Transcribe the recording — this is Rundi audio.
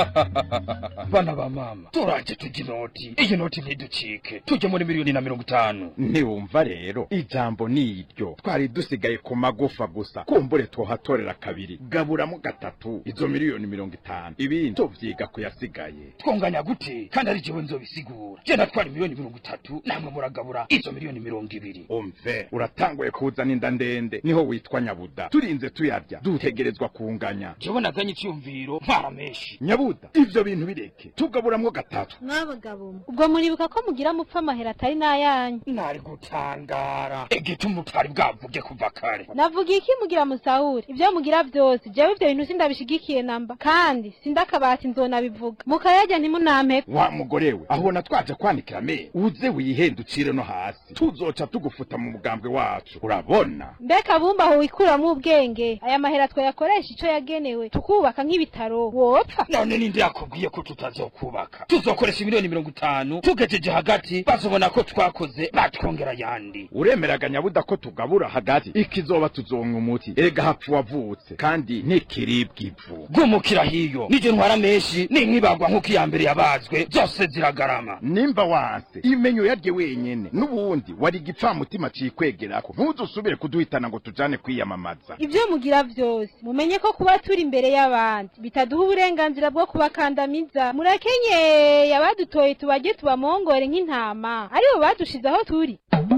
bana ba mama turaje tujya inoti iyi noti ntiducike tujye muri miliyoni na mirongo itanu ntiwumva rero ijambo ni iryo twari dusigaye ku magufa gusa kumbure twohatorera kabiri gaburamo gatatu izo miliyoni mirongo itanu ibindi tuvyiga kuyasigaye twunganya gute kandi ari jewe nzobisigura je natwara miliyoni mirongo itatu namwe muragabura izo miliyoni mirongo ibiri umve uratanguye kuzana inda ndende niho witwa nyabuda turinze tuyarya dutegerezwa kunganya jewe naganye icyumviro ntwara menshi nyabuda ivyo bintu bireke tugaburamwo gatatu mwabagabo ubwo muribuka ko mugira mupfa amahera atari n'ayanyu nari gutangara igituma utari bwavuge kuva kare navuga iki mugira musahura ibyo mugira byose jewe ivyo bintu sindabishigikiye namba kandi sindakabati nzonabivuga mukayarya ntimunampe wa mugore we ahubona twaje kwanikira me uze wihenda ucire no hasi tuzoca tugufuta mu mugambwe wacu urabona mbega bumba aho wikuramwo ubwenge aya mahera twayakoresha ico yagenewe tukubaka nk'ibitaro wopfa none ninde yakubwiye ko tutazokubaka tuzokoresha miliyoni mirongo itanu tugejeje hagati bazobona ko twakoze batwongera yandi uremeraga nyabuda ko tugabura hagati ikizoba tuzonka umuti erega hapfa wavutse kandi ntikiribwa ivu gumukira hiyo nije ntwara menshi ninkibagwa nk'uko iya mbere yabazwe zose ziragarama nimba wanse imenyo yarye wenyene n'ubundi wari igipfamutima cikwegerako ntuzusubire kuduhitana ngo tujane kwiyamamaza ibyo mugira byose mumenye ko kuba turi imbere y'abandi bitaduha uburenganzira bwo kubakandamiza murakenyeye abadutoye tubajye tubamongore nk'intama aribo badushize aho turi